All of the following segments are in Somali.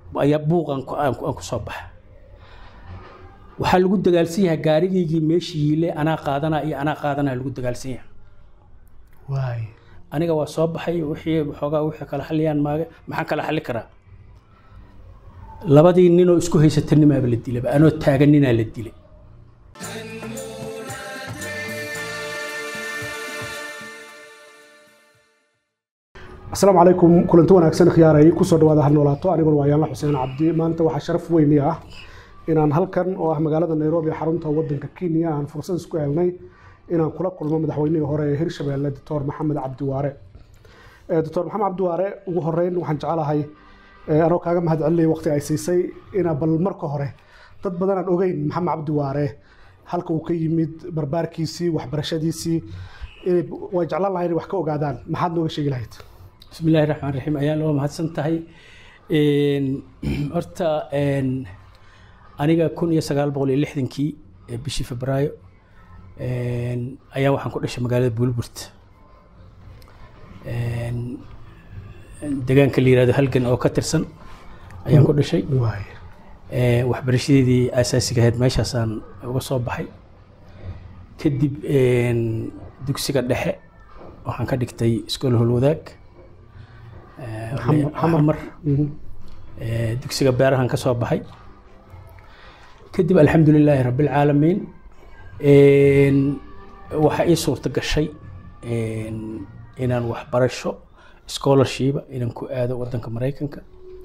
ayaa buuqan ku- aan ku aan ku soo baxa waxaa lagu dagaalsan yahay gaarigaygii meeshii yiile anaa qaadanaa iyo anaa qaadanaa lagu dagaalsan yahay waay aniga waa soo baxay wixii xoogaa wixii kala xaliyaan maage maxaan kala xali karaa labadii ninoo isku haysata nimaaba la dilaba anoo taagan ninaa la dilay asalaamu calaykum kulanti wanaagsan khiyaaray kusoo dhawaada hal noolaato aniguna waa yaanla xuseen cabdi maanta waxaa sharaf weyni ah inaan halkan oo ah magaalada nairobi xarunta wadanka kenya aan fursad isku helnay inaan kula kulmo madaxweynihii hore ee hirshabelle doctor maxamed cabdiwaare Eh, doctor maxamed cabdiwaare ugu horeyn waxaan jecelahay eh, anoo kaaga mahad celinaya waqti ay siisay inaa bal marka hore dad badan aan ogeyn maxamed cabdiwaare halka uu ka yimid barbaarkiisii waxbarashadiisii inay way jeclaan lahay inay wax ka ogaadaan maxaad nooga sheegi lahayd بسم الله الرحمن الرحيم ayaan loo mahadsan tahay Een, horta een, aniga kun iyo sagaal boqol iyo lixdankii ee bishii febraayo een, ayaa waxaan ku dhashay magaalada buulburt Een, deegaanka la yihahdo halgan oo ka tirsan ayaan ku dhashay waay Ee, waxbarashadeedii asaasiga ahayd meeshaasaan uga soo baxay kadib een, dugsiga dhexe waxaan ka dhigtay iskool holwadaag Ee, Xamar- xamar. xamar Mhm. Ee, dugsiga beerahan ka soo baxay kadib alxamdulilaahi rabbilcaalamiin Een, waxaa ii suurta gashay een, inaan waxbarasho scholarshipa inaan ku aado wadanka maraykanka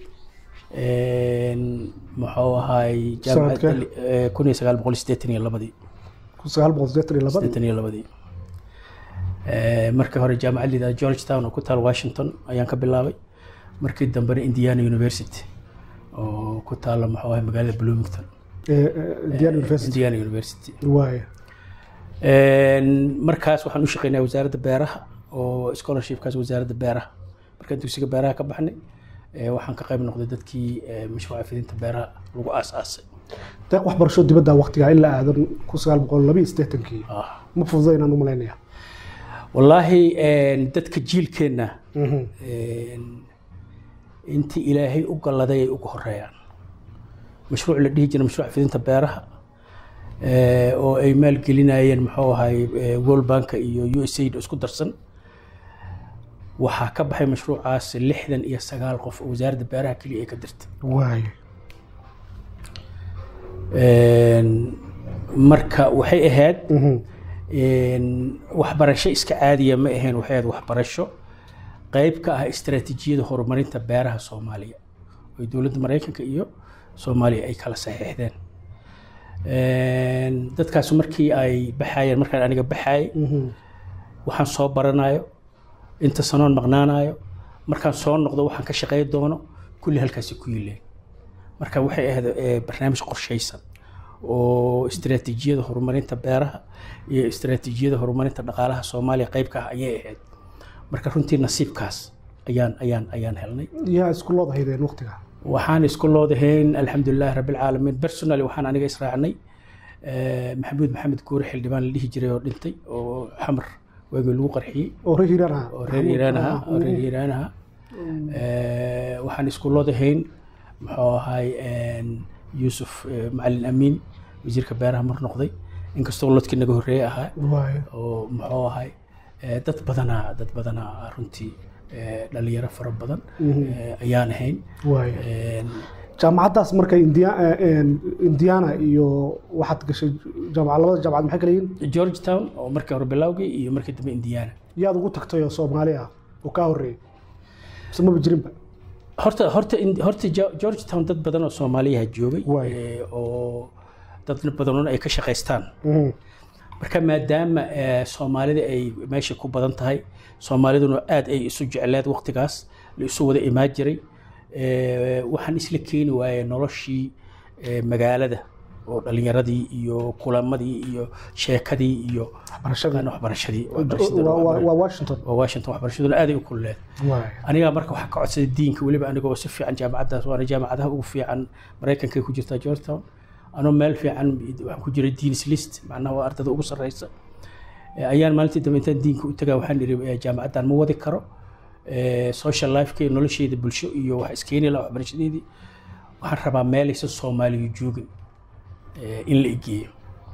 Een, muxuu ahaay Sanadkee? jaamacadda kun iyo sagaal boqol sideetan iyo labadii kun sagaal boqol sideetan iyo labadii sideetan iyo labadii Ee, markii hore jaamacad la yidhahdo georgetown oo ku taal washington ayaan ka bilaabay markii dambena indiana university oo ku taala muxuu ahay magaalada bloomington Eh, eh, indiana university indiana university waay Een, markaas waxaan u shaqeynaya wasaaradda beeraha oo scholarshipkaas wasaaradda beeraha markaan dugsiga beeraha ka baxnay ee, waxaan ka qayb noqday dadkii ee, mashruuca fidinta beeraha lagu aas-aasay deeq waxbarasho dibadda waqtiga in la aadan kun sagaal boqol laba iyo siddeetankii Ah. ma fududa inaan u malaynaya wallaahi een, dadka jiilkeenna Mhm. een, intii ilaahay u galladay ay ugu horeeyaan mashruuc la dhihi jiray mashruuc fidinta beeraha ee, oo ay maalgelinayeen muxuu ahay ee, world bank iyo u s aid isku darsan waxaa ka baxay mashruucaas lixdan iyo sagaal qof oo wasaaradda beeraha keliya ay ka dirtay waay Een, marka waxay ahayd Mhm. een, waxbarasho iska caadiya ma ahayn waxay ahayd waxbarasho qayb ka ah istaraatiijiyada horumarinta beeraha soomaaliya oo dowladda maraykanka iyo soomaaliya ay kala saxiixdeen Een, dadkaas markii ay baxayeen markaan aniga baxayay Mhm. waxaan soo baranayo inta sanoon maqnaanayo markaan soo noqdo waxaan ka shaqey doono kulli halkaasi ku yileen marka waxay ahayd eh, barnaamij qorshaysan oo istaraatiijiyada horumarinta beeraha iyo istaraatiijiyada horumarinta dhaqaalaha soomaaliya qayb ka ah ayay ahayd marka runtii nasiibkaas ayaan ayaan ayaan helnay yaa isku lood haydeen waqtiga waxaan isku loodahayn alxamdulilahi rabbilcaalamiin personally waxaan aniga israacnay eh, maxamuud maxamed guure xildhibaan la dhihi jiray oo dhintay oo xamar waagii lagu qarxiyey oo reer hiiraan ah oo reer iiraan ahaa oo reer iiraan ahaa Eh, waxaan isku loodahayn muxuu ahay een, yuusuf eh, macalin amiin wasiirka beeraha mar noqday inkastoo lodkii naga horreeye ahaa waay oo muxuu ahay eh, dad badanaa dad badanaa runtii eh, dhalinyaro fara badan eh, ayaan ahayn waay Een, jaamacaddaas marka India- eh, eh, indiana iyo waxaad gashay jaamacad labada jaamacad maxay kala yihiin georgetown oo markii hore bilowgii iyo markii dambe indiana yaad ugu tagtay oo soomaali ah oo kaa horreeyey mise maba jirinba horta horta in- horta Jo- georgetown dad badan oo soomaaliyaha joogay Waay. eh, oo dad badan ay ka shaqaystaan Mhm. marka maadaama eh, soomaalida ay meesha ku badan tahay soomaaliduna aad ay isu jecleed waqtigaas la isu wada imaan jiray eh, waxaan isla keeni waayey noloshii eh, magaalada oo dhalinyaradii iyo kulamadii iyo sheekadii iyo waxbarashadii waxbarashadii Waa- waxbarashadana waa waa- waa washington waa washington waxbarashaduna aad ay u kulleed waay aniga marka waxaa ka codsaday diinka weliba anigoo si fiican jaamacaddaas waana jaamacadaha ugu fiican maraykanka ku jirtaa georgetown anoo meel fiican waxaan ku jiray deans list macnaha waa ardada ugu sarreysa Eh, ayaan maalintii dambe intaan diinka u tagaa waxaan idhi eh, jaamacaddan ma wadi karo Eh, social lifeka iyo nolosheyda bulsho iyo wax iskeeni laha waxbarashadeedii waxaan rabaa meelaysa soomaaliyu joogin eh, in la igeeyo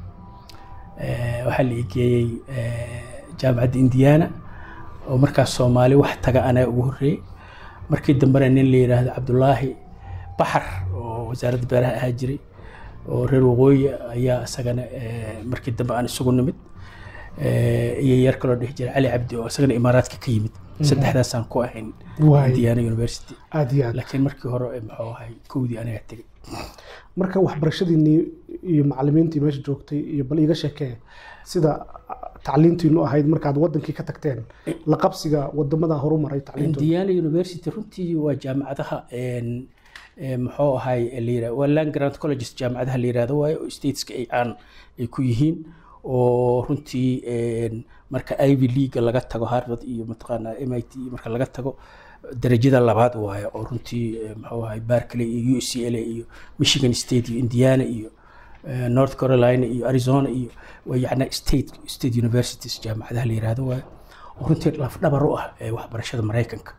Eh, waxaa la igeeyey eh, jaamacadda indiana oo markaas soomaali wax taga anaa ugu horreeyey markii dambena nin la yidhaahdo cabdulaahi baxar oo wasaaradda beeraha ahaa jiray oo reer waqooyi ayaa isagana eh, markii dambe aan isugu nimid Eh, iyo yar kaloo dhihi jiray cali cabdi oo isagana imaaraadka ka yimid saddexdaasaan ku ahayn Waay. indiana university aad iyo aad laakiin markii hore eh, muxuu ahay kowdii anaga tegey marka waxbarashadiinii iyo macalimiintii meesha joogtay iyo bal iiga sheekee sida tacliintiinu ahayd markaad wadankii ka tagteen la qabsiga wadamada horumaray tacliintooda indiana university runtii waa jaamacadaha een, ee, muxuu ahay la yirahdo waa land grant colleges jaamacadaha la yirahdo waayo oo stateska ay caan ay ku yihiin oo runtii een, marka ivy league laga tago harvard iyo mataqaanaa mit marka laga tago darajada labaad waaye oo runtii ee, muxuu ahay berkeley iyo u c l iyo michigan state iyo indiana iyo eh, north carolina iyo arizona iyo waa yacni state state universities jaamacadaha la yirahdo waaye oo runtii lafdhabar u ah ee waxbarashada maraykanka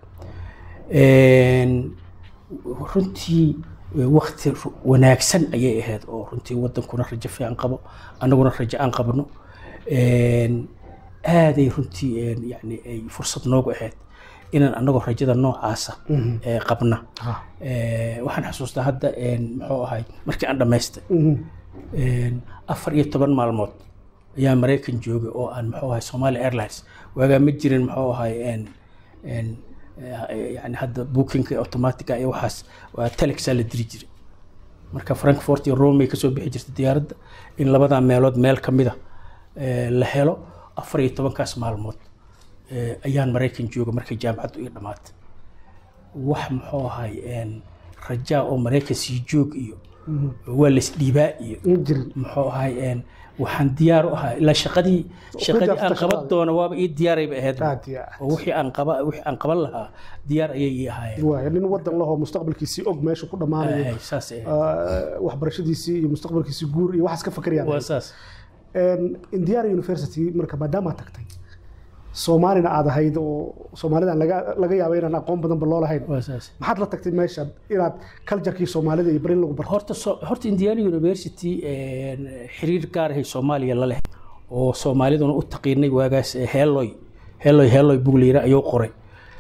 Een, runtii wakti wanaagsan ayay ahayd oo runtii wadankuna rajo fiican qabo annaguna rajo aan qabno Een, aaday runtii een, yani ay fursad noogu ahayd inaan annagoo rajada noocaasa ee, qabna Ah. Ee, waxaan xasuustaa hadda een, muxuu ahay markii aan dhammaystay Mhm. Een, afar iyo toban maalmood ayaa maraykan joogay oo aan muxuu ahay somali airlines waagaa ma jirin muxuu ahay een een eh, yani hadda bookinka automatica iyo waxaas waa telexaa la diri jiray marka frankfort iyo rome ay kasoo bixi jirtay diyaaradda in labadaa meelood meel ka mida eh, la helo afar iyo tobankaas maalmood eh, ayaan maraykan joogay markay jaamacaddu ii dhammaatay wax muxuu ahay een rajaa oo maraykan sii joog iyo waa laisdhiibaa iyo ma jirin muxuu ahay een waxaan diyaar u ahaa ilaa shaqadii shaqadii jarta aan qaban shaqadaada. doono waaba ii diyaarayba ahayd aad iyo aad oo wixii aan qaba wixii aan qaban lahaa diyaar ayay ii ahaayeen waay nin wadan lahoo mustaqbalkiisii og meesha ku dhammaanayo Ay, saas ay ahayd. ah, waxbarashadiisii iyo mustaqbalkiisii guur iyo waxaas ka fakerayaan waa saas Een, indiana university marka maadaama tagtay soomaalina aad ahayd oo soomaalida laga laga yaabo inaan aqoon badanba loo lahayn waa saas maxaad la tagtay meesha inaad culturekii soomaalida iyo barin lagu barto horta so, horta indiana university een, xiriir gaar ahay soomaaliya la leh oo soomaaliduna u taqiinay waagaas eh, heeloy heeloy heeloy bugliira ayuu qoray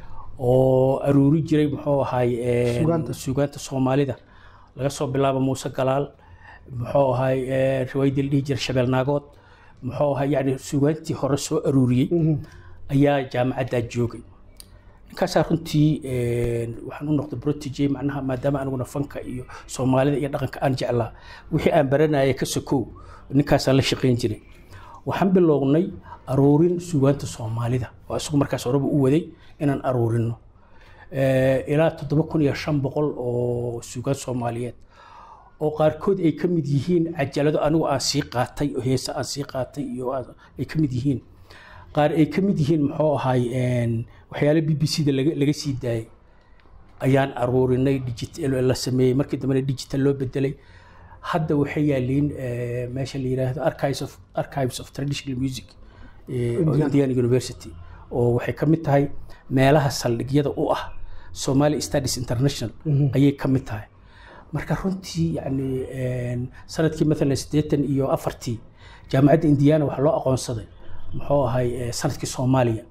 oo aruuri jiray muxuu ahay een, Suugaanta. suugaanta soomaalida laga soo bilaabo muuse galaal muxuu ahay een, riwaayadii la dhihi jiray shabeel naagood muxuu ahay yani suugaantii hore soo aruuriyey ayaa jaamacaddaa joogay ninkaasaa runtii een, waxaan u noqday protege macnaha maadaama aniguna fanka iyo soomaalida iyo dhaqanka aan jeclaa wixii aan baranaya ka sokow ninkaasaan la shaqayn jiray waxaan bilownay aruurin suugaanta soomaalida oo isagu markaas horeba u waday inaan aruurino Eh, ilaa toddoba kun iyo shan boqol oo suugaan soomaaliyeed oo qaarkood ay ka mid yihiin cajalado anigu aan sii qaatay oo heese aan sii qaatay iyo aan- ay ka mid yihiin qaar ay ka mid yihiin muxuu ahay een, waxyaalo b b c da laga laga sii daayay ayaan aruurinay digital la sameeyey markii dambena digital loo bedelay hadda waxay yaaliin eh, meesha la yiraahdo archives of archives of traditional music eh, oo Indiana University oo waxay ka mid tahay meelaha saldhigyada u ah Somali Studies International ayay ka mid tahay marka runtii yani een, sanadkii maalan siddeetan iyo afartii jaamacadda indiana waxaa loo aqoonsaday muxuu ahay eh, sanadkii soomaaliya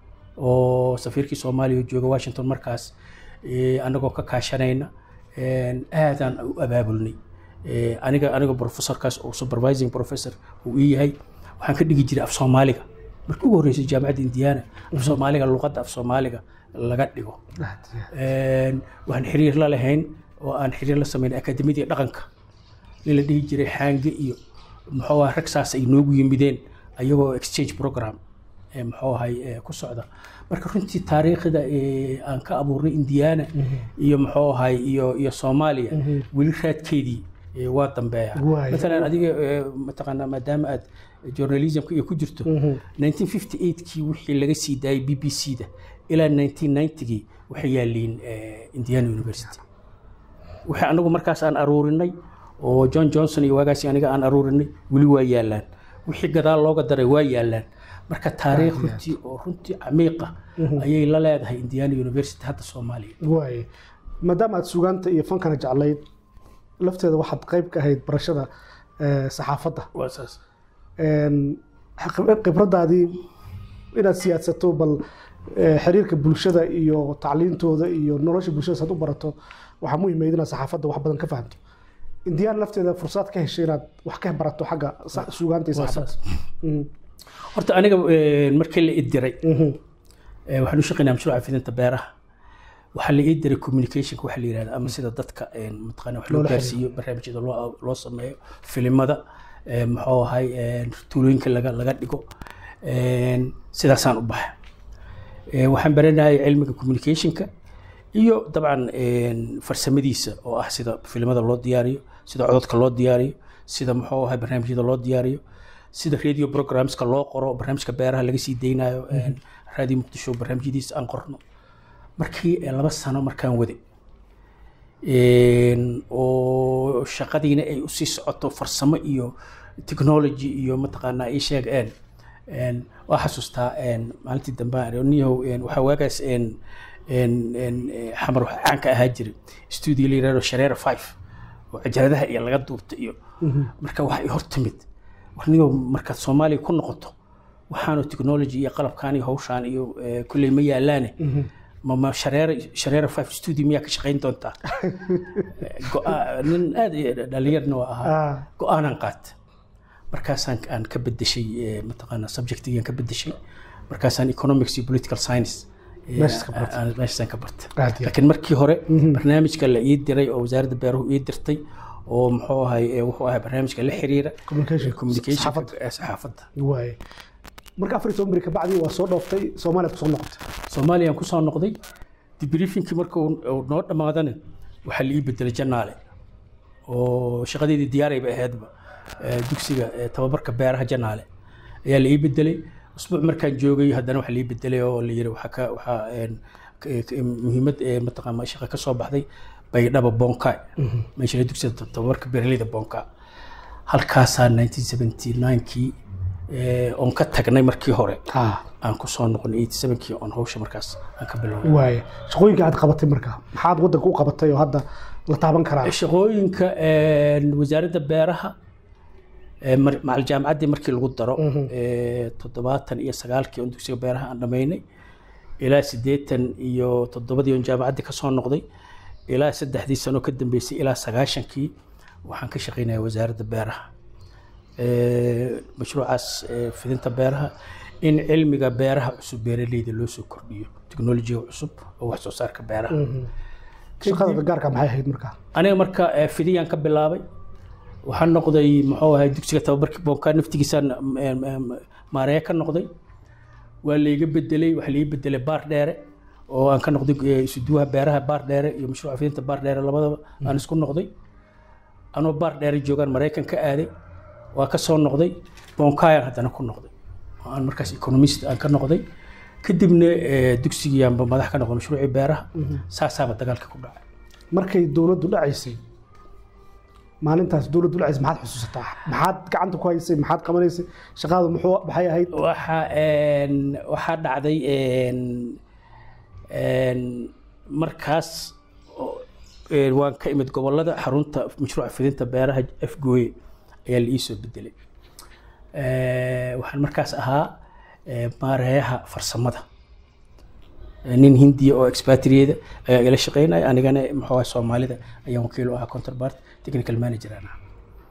oo safiirkii soomaaliya oo jooga washington markaas eh, anagoo ka kaashanayna een, aadaan u abaabulnay Eh, aniga aniga professorkaas oo supervising professor uu ii yahay waxaan ka dhigi jiray af soomaaliga markii ugu horreysay jaamacadda indiana af soomaaliga luqadda af soomaaliga laga dhigo aad iyo aad. Een, waxaan xiriir la lahayn oo aan xiriir la sameyn akademiyadii dhaqanka nin la dhihi jiray xaange iyo muxuu ahay rag saas ay noogu yimideen ayagoo exchange program ee muxuu ahay ee ku socda marka runtii taariikhda ee aan ka abuurnay indiana iyo muxuu ahay iyo iyo soomaaliya weli raadkeedii ee waa dambeeya Waay. maalan adiga ee, mataqaanaa maadaama aad journalismka iyo ku jirto 1958kii wixii laga sii daayay b b c da ilaa 1990gii waxay yaaliin eh, indiana university wixii anagu markaas aan aruurinay oo john johnson iyo waagaasi aniga aan aruurinay weli waa yaalaan wixii gadaal looga daray waa yaalaan marka taariikh runtii oo runtii camiiqa ayay la leedahay indiana university hadda soomaaliya waaye maadaama aad sugaanta iyo fankana jeclayd lafteeda waxaad qayb ka ahayd barashada eh, saxaafadda waa saas Een, khib- khibradaadii inaad siyaadsato bal eh, xiriirka bulshada iyo tacliintooda iyo nolosha bulshada saad u barato waxaa muhiimayd inaad saxaafadda wax badan ka fahamto indiyaan lafteeda fursad ka heshay inaad wax ka barato xagga sa- suugaanta iyo waa saxaafadda saas Mhm, horta aniga eh, markii la ii diray mhm, Eh, waxaan u shaqeynaa mashruuca fidinta beeraha waxaa la ii diray communicationka waxa la yihahda ama sida dadka eh, mataqaana wax loo Loola gaarsiiyo barnaamijyada loo loo sameeyo filimada eh, muxuu ahay eh, tuulooyinka laga laga dhigo Eh, sidaasaan u baxay Eh, waxaan baranayay cilmiga communicationka iyo dabcan eh, farsamadiisa oo ah sida filimada loo diyaariyo sida codadka loo diyaariyo sida muxuu ahay barnaamijyada loo diyaariyo sida radio programska loo qoro barnaamijka beeraha laga sii deynayo radio muqdisho barnaamijyadiisa aan qorno markii eh, laba sano markaan wade Een, oo shaqadiina ay usii socoto farsamo iyo technology iyo mataqaanaa ii sheeg een een waa xasuustaa een maalintii dambe aan iri, niyow een waxaa waagaas een een een eh, xamar waxaa caan ka ahaa jiray studio la yirahdo shareera five oo cajaladaha iyo laga duubta iyo marka waxa ay hor timid war niyow markaad soomaaliya ku noqoto waxaanu technology iyo qalabkaan iyo hawshaan iyo eh, kulley ma yaalaane ma ma shareera shareera five studio miyaa ka shaqayn doontaa Go'a- nin aad i- dhalinyarna waa ahaa Ah, go-aanan qaat markaasaan aan ka bedeshay eh, mataqaana subjectigaan ka bedeshay markaasaan economics iyo political science eh, Meeshaas ka bartay. aan- meeshaasaan ka bartay aad iyo aad. laakiin markii hore barnaamijka la ii diray oo wasaaradda beeruhu ii dirtay oo muxuu ahay eh, wuxuu ahay barnaamijka la xiriira Communication. communication Saxaafadda. saxaafadda waaye marka afar iyo toban beri kabacdii waa soo dhooftay soomaaliya kusoo noqotay soomaaliyaan kusoo noqday debriefingkii marka uu uu noo dhammaadana waxaa la ii bedelay janaale oo shaqadeedii diyaarayba ahaydba eh, dugsiga eh, tababarka beeraha janaale ayaa la ii bedelay usbuuc markaan joogay haddana waxaa la ii bedelay oo la yiri waxaa ka waxaa een, k- k- muhiimad ee mataqaana shaqa ka soo baxday baydhaba bonka meesha la dugsiga tab- tababarka beeraleyda bonka halkaasaa 1979kii eh, oon ka tagnay markii hore aan ku soo noqon 87kii oon hawsha markaas aan ka bilownay waaye shaqooyinka aad qabatay marka maxaad waddanka u qabatay oo hadda la taaban karaa shaqooyinka een, wasaaradda beeraha ee, mar- macal jaamacaddii markii lagu daro ee, toddobaatan iyo sagaalkii oon dugsiga beeraha aan dhammaynay ilaa siddeetan iyo toddobadii oon jaamacaddii ka soo noqday ilaa saddexdii sano ka dambeysay ilaa sagaashankii waxaan ka shaqaynaya wasaaradda beeraha Ee, mashruucaas ee, fidinta beeraha in cilmiga beeraha cusub beeraleyda loo soo kordhiyo teknolojiga cusub oo wax soo saarka beeraha shaqada gaarka maxay ahayd marka aniga marka eh, fidiyaan ka bilaabay waxaan noqday muxuu ahay dugsiga tababarkii boonkaa naftigiisaan em, em, maareeye ka noqday waa layga bedelay waxaa laiga bedelay baar dheere oo aan ka noqday eh, isuduwaha beeraha baar dheere iyo mashruuca fidinta baar dheere labadaba aan isku noqday anoo baar dheere joogaan maraykan ka aaday waa ka soo noqday boonkaayaan haddana ku noqday oo aan markaas economist aan ka noqday kadibna eh, dugsigiiyaanba madax ka noqday mashruucii beeraha saasaaba dagaalka ku dhacay markay dowladdu dhacaysay maalintaas dowladdu dhacaysay maxaad xusuusataa maxaad gacanta ku haysay maxaad qabanaysay shaqaadu muxuu maxay ahayd waxa een, waxaa dhacday een, een, markaas oo, een, waan ka imid gobolada xarunta mashruuca fidinta beeraha afgooye ayaa la iisoo bedelay Eh, waxaan markaas ahaa eh, maareeyaha farsamada Eh, nin hindiya oo expatriada ayaa ila shaqeynaya anigana muxuu ahaa soomaalida ayaan wakiil u ahaa counterpart technical manager aan ahaa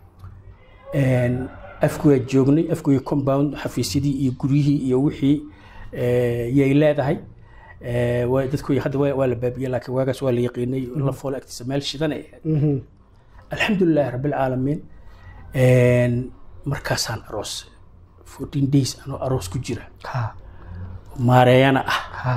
Een, afkuyaa joognay afkuya compound xafiisyadii iyo guryihii iyo wixii eh, yay leedahay Eh, waa- dadku hadda waa waa la baabiyey laakiin waagaas waa la yaqiinay la foolo agtiisa meel shidan ay ahayd Mhm. alxamdulilahi rabbilcaalamiin Een, markaasaan aroos 14 days anoo aroos ku jira ha maareeyana ah ha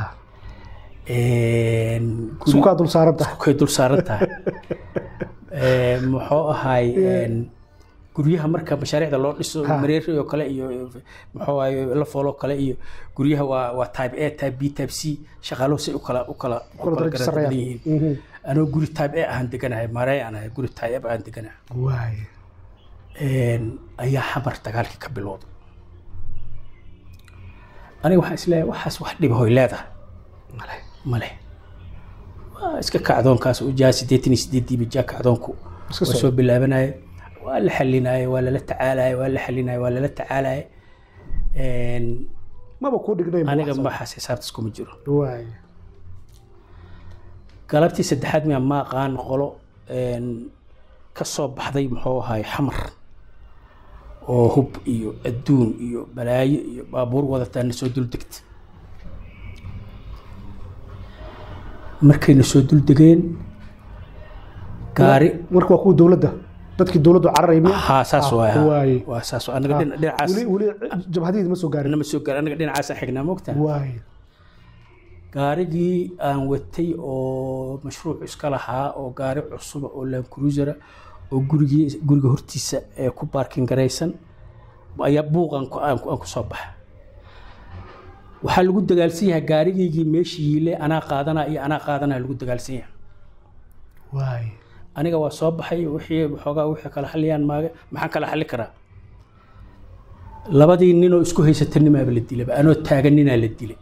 Een, guri- sukaa dul saaran tahay kay dul saaran tahay Ee, muxuu ahay een, guryaha marka mashaariicda loo dhiso Ha. mareeri oo kale iyo muxuu ahay la foolo kale iyo guryaha waa waa type A type B type C shaqaaluhu si u kala u kala u kula kala darajo garab sarreeya badan yihiin Mhm. anoo guri type A ahaan deganahay maareey aan ahay guri type A aan deganahay waaye Een, ayaa xamar dagaalkii ka bilowday aniga waxaan isleeyahay waxaas wax dhiba hoy leedahay male male waa iska kacdoonkaas u jaa siddeetan iyo siddeediiba jaa kacdoonku iska waa soo soo bilaabanaya waa la xalinaya waa lala tacaalaya waa la xalinaya waa lala tacaalaya Een, maba kuu dhignay aniga maxaas xisaabtaas kuma jiro waay galabtii saddexaad miyaa ma aqaan qolo een, ka soo baxday muxuu ahay xamar oo hub iyo adduun iyo balaayo iyo baabuur wadataa na soo duldegta markayna soo duldegeen gaari marka waa kuwa dowladda dadkii dowladdu cararay miya haa saas Ah, waay haa. waay. waa saas waay. anaga dhina- dhinacaas weli weli jabhadihiid ma soo gaarin nama soo gaar anaga dhinacaasaan xignaa mogta waay gaarigii aan watay oo mashruuc iska lahaa oo gaari cusuba oo land cruisera oo gurigii guriga hortiisa ee ku baarkin garaysan ayaa buuqan ku- aan ku aan ku soo baxa waxaa lagu dagaalsan yahay gaarigaygii meeshii yiile anaa qaadanaa iyo anaa qaadanaa lagu dagaalsan yahay waay aniga waa soo baxay wixii xoogaa wixii kala xaliyaan maaga maxaan kala xali karaa labadii ninoo isku haysata nimaaba la dilaba anoo taagan ninaa la dilay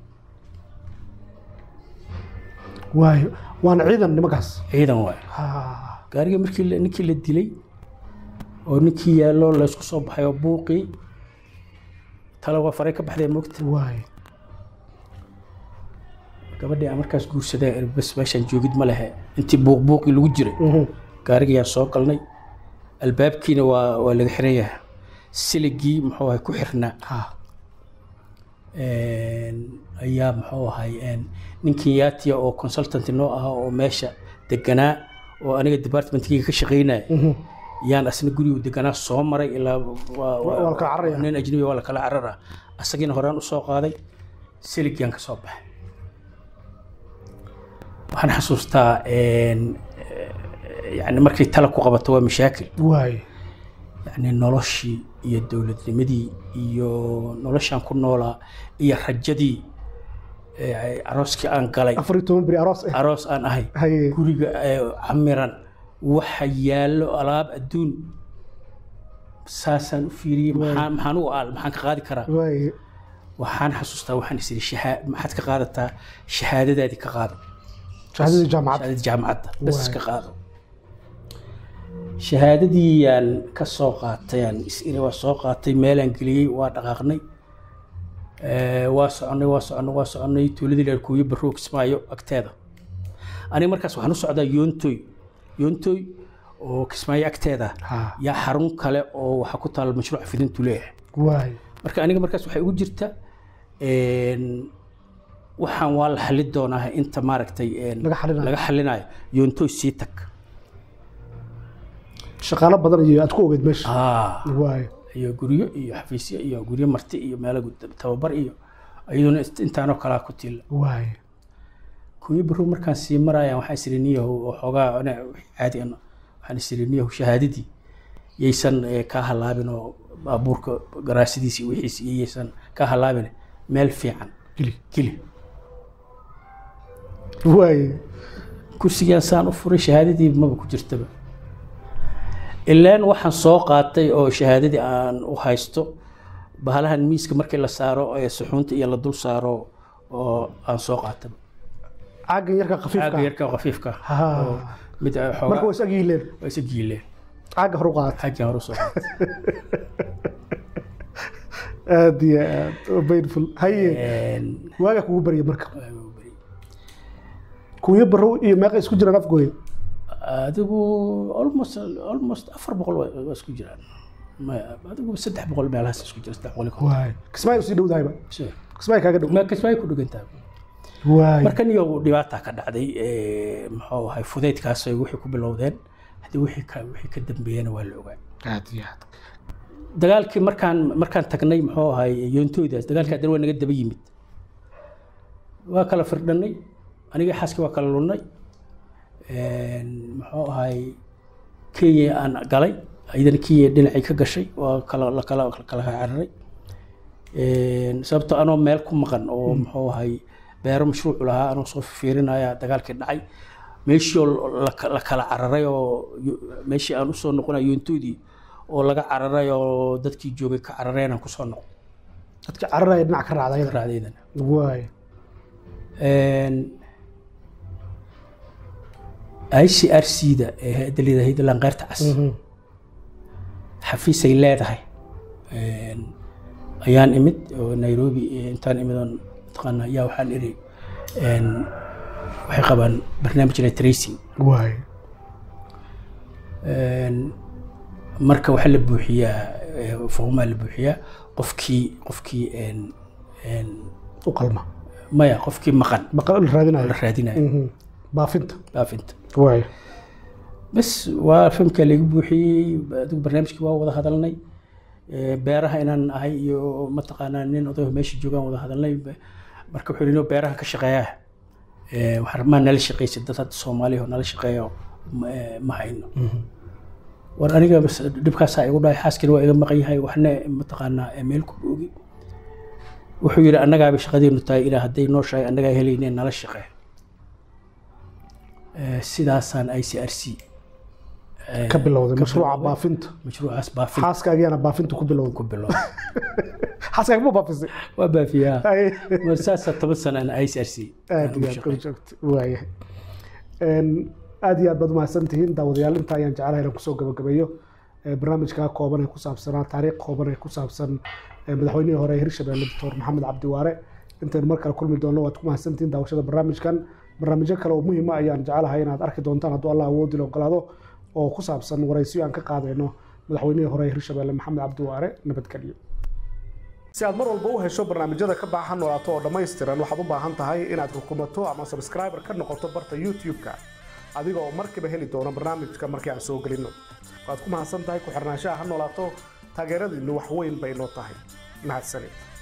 waay waana ciidan nimankaas ciidan waay Ha. gaariga markii la- ninkii la dilay oo ninkii yaallo laysku soo baxay oo buuqii tala waa faray ka baxdee moogta waay gabadhii aan markaas guursadeen bas meeshaan joogid ma lehe intii buuq buuqii lagu jiray Mhm. gaarigayaan soo galnay albaabkiina waa waa laga xiran yahay siligii muxuu ahay ku xirnaa Ha. Een, ayaa muxuu ahay een, ninkii yaatiya oo consultant noo ahaa oo meesha deganaa oo aniga departmentkeyga ka shaqaynaya Mhm. yaan asna gurigu deganaa soo maray ilaa waa- waa la kala cararaya. nin ajnabi waa la kala carara asagiina horaan usoo qaaday siligyaan ka soo baxay waxaan xasuustaa een, eh, yani markay tala ku qabato waa mashaakil waay yani noloshii iyo dowladnimadii iyo noloshaan ku noolaa iyo rajadii eh, arooskii aan galay afar iyo toban beri aroos ah aroos aan ahay haye guriga ee camiran waxa yaallo alaab adduun saasaan u fiiriyey maxaan maxaan u aal maxaan ka qaadi karaa waay waxaan xasuustaa waxaan is iri shahaa maxaad ka qaadataa shahaadadaadii ka qaado shahaadadii jaamacadda shahaadadii jaamacadda bas Waay. ka qaado shahaadadii yaan ka soo qaatay aan is iri waa soo qaatay meelaan geliyey waa dhaqaaqnay Eh, waa soconay waa soconay waa soconay tuuladii dheerkuuyo barrow kismaayo agteeda aniga markaas waxaan u socdaa yoontoy yoontoy oo kismaayo agteeda Ha. yaa xarun kale oo waxaa ku taal mashruuc fidintu leeyahay waay marka aniga markaas waxay ugu jirta een, waxaan waa la xali doonaa inta maaragtay een, Laga xalinayo. laga xalinayo yoontoy sii tag shaqaalo badan iyo aad ku ogeyd meesha Ah, waay iyo guryo iyo xafiisyo iyo guryo marti iyo meelo gud- tababar iyo iyaduna ist- intaanoo kalaa ku tiila waay kuwii barrow markaan sii marayaan waxaan isiri niyahow oo xoogaa ana- wixii caadi ana waxaan isiri niyahow shahaadadii yaysan eh, kaa halaabin oo baabuurka garaasidiisa iyo wixiisa iyo yaysan kaa halaabin meel fiican geli geli waay kursigaan saan u furay shahaadadii maba ku jirtaba ilaan waxaan soo qaatay oo shahaadadii aan u haysto bahalahan miiska markii la saaro ee suxuunta iyo la dul saaro oo aan soo qaataba caaggan yarka khafiifka caaga yarka oo khafiifka ah, Ha. oo mid ay marka xoogaa waa is agyihileen waa isa giileen caagga hor u qaata xaggan hore usoo qaatay aad iyo aad oo painful haye Een, waagaa kugu barya marka waa ugu beri. kuwiyo barrow iyo meeqa isku jiraan afgooye adigu almost almost afar boqol waa waa isku jiraan Ma- adigu saddex boqol meelahaas isku jira saddex boqol iyo konton. waay kismaayo usii dhowdahayba Sure. kismaayo kaaga dhow ma kasbay ku dhugantaa waay marka niyo dhibaata ka dhacday ee, muxuu ahay fudaydkaas ay wixii ku bilowdeen haddii wixii ka wixii ka dambeeyana waa la ogaa aad iyo aad dagaalkii markaan markaan tagnay muxuu ahay yoontooydaas dagaalkii haddana waa naga daba yimid waa kala firdhanay aniga xaaskii waa kala lunnay Een, muxuu ahay kenya aan galay iyadana kenya dhinacay ka gashay waa kala la kala kala cararay Een, sababtoo anoo meel ku maqan oo muxuu ahay beero mashruuc lahaa anoo soo fiirinaya dagaalkii dhacay meeshii oo la la kala cararay oo yo- meeshii aan usoo noqonayo yoontoodii oo laga cararay oo dadkii joogay ka carareen aan kusoo noqon dadka cararaya dhinac ka raacda ayada raacdeydana waay Een, i c r c da ee hay-adda leedahay hayadda laanqeyrta cas xafiisay leedahay Een, ayaan imid oo nairobi eh, intaan imid oon mataqaana ayaa waxaan iri een, waxay qabaan barnaamij la tracing waay Een, marka waxaa la buuxiyaa eh, foqmaa la buuxiyaa qofkii qofkii een, een, u qalma maya qofkii maqan baqal la raadinayo la raadinayo Mhm. baafinta baafinta waay bas waa filmka lagu buuxiyey adigu barnaamijkii waa wada hadalnay Eh, beeraha inaan ahay iyo mataqaanaa nin odayo meesha joogaan wada hadalnay Be- marka wuxuu yidhi beeraha ka shaqeeyaa Eh, waxaan rabaa nala shaqeysa dad hadda soomaaliya oo nala shaqeeyo ma- eh, ma hayno war aniga bas dhibkaasaa igu dhahay xaaskina waa iga maqan yahay waxna mataqaanaa eh, meel ku boogi wuxuu yidhi annagaaba shaqadeenu tahay ilaa hadday nooshahay annagaa helayneen nala shaqee Eh, sidaasaan i c r c ka bilowday mashruuca baafinta mashruucaas baafin xaaskaagiyaana baafinta ku bilowday ku bilow xaaskaaga ma baafisay waa baafiyaa Ay. mar saasaa toban sana aan i c r c aad iyo aad kula joogto waayahay Een, aad iyo aad baad umahadsan tihiin daawadayaal inta ayaan jecelahay inaan kusoo gabagabeeyo ee, barnaamijkaa kooban ee ku saabsanaa taariikh kooban ee ku saabsan ee, madaxweynihii hore ee hirshabelle doctor maxamed cabdi waare intaynu mar kale kulmi doonno waad ku mahadsantihiin daawashada barnaamijkan barnaamijyo kale oo muhiima ayaan jecelahay inaad arki doontaan hadduu allah awoodi la ogolaado oo ku saabsan waraysiyo aan ka qaadayno madaxweynihii hore ee hirshabelle maxamed cabdi waare nabadgelyo si aad mar walba u hesho barnaamijyada ka baahan noolaato oo dhammaystiran waxaad u baahan tahay inaad rukumato ama subscriber ka noqoto barta youtube-ka adiga oo markiiba heli doona barnaamijka markii aan soo gelino waad ku mahadsan tahay ku xirnaanshaha ha noolaato taageeradiinnu wax weyn bay noo tahay mahadsanid